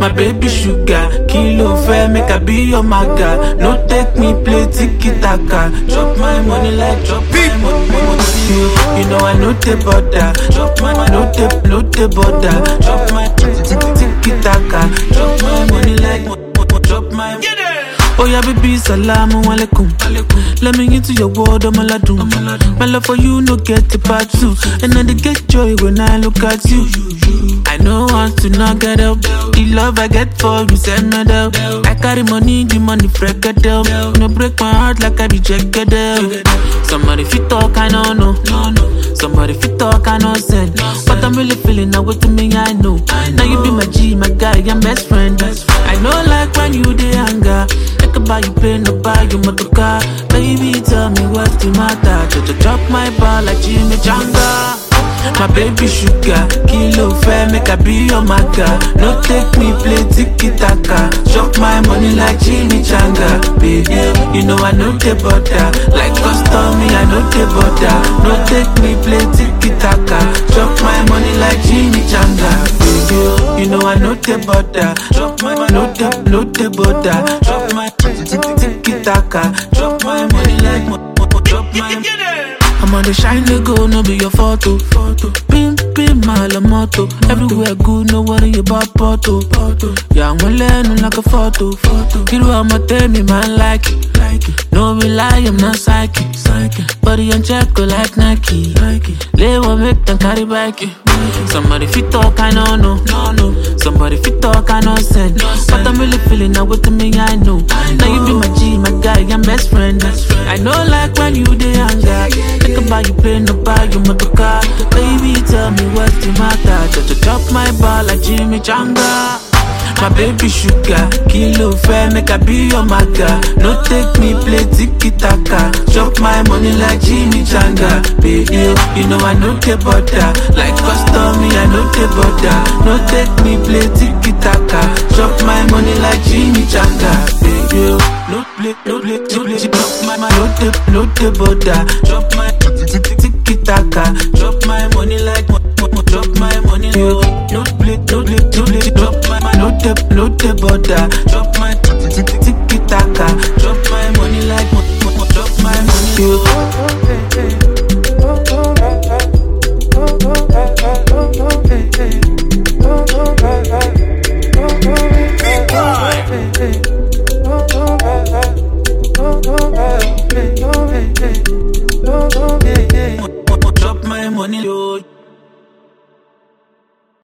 my baby sugar. Kilo fair, make I be your maga. No take me play tiki taka. Drop my money like drop my money. You, you know I know the border. Drop my no the no the border. Drop my tiki taka. Drop my money like drop my. Oh yeah, baby, salamu alaikum. Let me into your world, I'm aladun. My love for you, no get the part two. And I dey get joy when I look at you. I know want to not get up. The love I get for you, send me down. I carry money, the money freak it up. No break my heart like I be jacked up. Somebody fit talk, I don't know. Somebody fit talk, I know send. But I'm really feeling now with me, I know. Now you be my G, my guy, I'm best friend. I know like when you dey anger. I can buy you plane, no buy you motor car. Baby, tell me what's the matter. Just drop my ball like Jimmy Janga. My baby sugar, kilo fair, make I be your maga. No take me play tiki taka. Chop my money like Jimmy Changa. Baby, you know I know the butter. Like custom, me I know the butter. No take me play tiki taka. Chop my money like Jimmy Changa. Baby, you know I know the butter. Chop my no the no the butter. Chop my tiki taka. Chop my money like drop my. I'm on the shine they go, no be your photo. photo. Pim, pim, my la moto. Everywhere good, no worry about photo. photo. Yeah, I'm learning like a photo. photo. You know I'ma tell me, man, like it. Like it. No be lie, I'm not psychic. psychic. Body on check, go like Nike. Nike. Lay one make them carry back it. Somebody fit talk, I know, no. no, no. Somebody fit talk, I know, send. No, but I'm really feeling now with me, I know. I know. Now you be my G, my guy, I'm best friend. Best friend. I know, like when you dey anger. Think about you play, no buy you motor car. Baby, tell me what's the matter. Just drop my ball like Jimmy Changa. My baby sugar, kilo fair, make I be your maga. No take me play tiki taka. Chop my money like Jimmy Changa. Baby, you know I know the butter. Like custom, me I know the butter. No take me play tiki taka. Chop my money like Jimmy Changa. Baby, no play, no play, no play. Chop my, my, no the, no the butter. Chop my tiki taka. Chop my money like, drop my money. No play, no play, no play. Drop my, my, no the, no the butter. Drop my